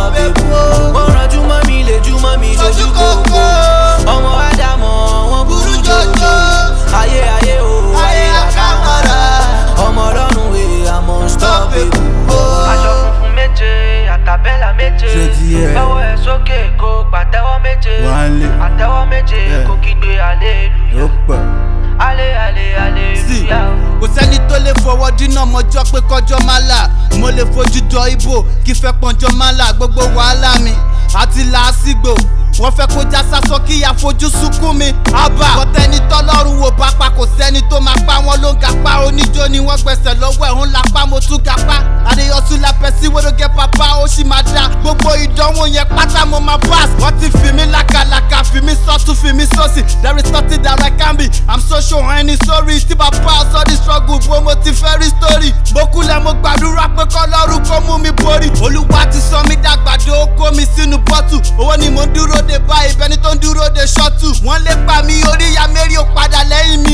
stop it. Mo rànjú mọ́ mi lè jú mọ́ mi Ojú ṣojú kòkó. kòkó. Ọmọ Ádámọ̀ wọn burú Burú jọjọ. jọjọ. Ayé ayé o, Ayé ayé àkàmọ́ra. àkàmọ́ra. Ọmọ ọlọ́run wèé àmọ́ stop it. aṣọ funfun méje àtàbẹ́là méje Ṣé ti yẹ? lọ́wọ́ ẹ̀ sókè kó pàtẹ́wọ́ méje Wálé. àtẹ́wọ́ méje Yeah. kó kígbe hallelujah Ó pọ̀. ale ale sí hallelujah. kò sẹ́ni tó lè fọwọ́ dínà mọ́jọ́ pé kọjọ́ máa là mo lè fojú jọ ibo kí fẹ́ pọ́njọ́ máa là gbogbo wàhálà mi àti làásìgbò wọ́n fẹ́ kó já sásọ kí àfojú sunkún mi àbá bọ́tẹ́ni tọ́lọ́run wò bá pa kò sẹ́ni tó máa pa wọn ló ń gapá oníjó ni wọ́n gbẹ̀sẹ̀ lọ́wọ́ ẹ̀ ń lapá mo tún gapá àdéyọsù lápẹ́ sí wẹ́rọ́gẹ́ pàpà ó sì máa dá gbogbo ìdánwò yẹn pátá mo máa pass wọ́n ti fi mí lákàlàkà fi mí sọ́tún fi mí sọ́sì there is nothing that I can be I'm so sure ẹni sórí tí bàbá ọ̀sọ́ di struggle bó mo ti fẹ́ rí story mo kúlẹ̀ mo gbàdúrà pé kọ́lọ́run kó mú mi borí olúwa ti sọ mí dàgbàdo ó kó mi sínú bọ́tù owó ni mo ń dúró de báyìí bẹni tó ń dúró de ṣọ́tù wọ́n lè pa mi orí ya mẹ́rin ò padà lẹ́yìn mi